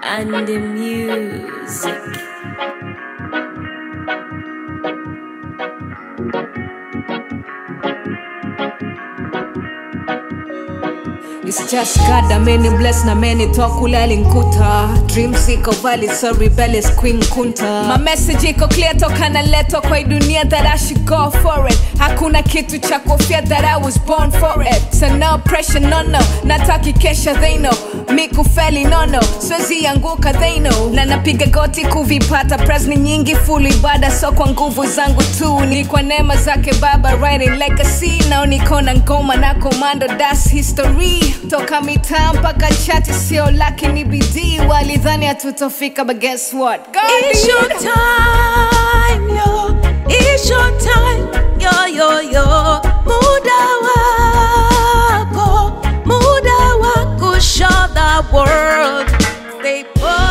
and the music. It's just God, a many bless na many talk kule alinkuta Dreams iko valid, so rebellious queen kunta My message iko clear toka naletwa kwa hii dunia that I should go for it Hakuna kitu cha kofia that I was born for it So no pressure, no no, nataki kesha they know Mi kufeli no no, siwezi anguka they know Na napiga goti kuvipata press ni nyingi full ibada so kwa nguvu zangu tu Ni kwa neema zake baba writing legacy Nao niko na ngoma na komando that's history Toka mitaa mpaka chati sio laki ni bidii Walidhani hatutofika but guess what God It's did. your time, yo. It's your time, yo, yo, yo. Muda wako, muda wako, show the world. Stay focused.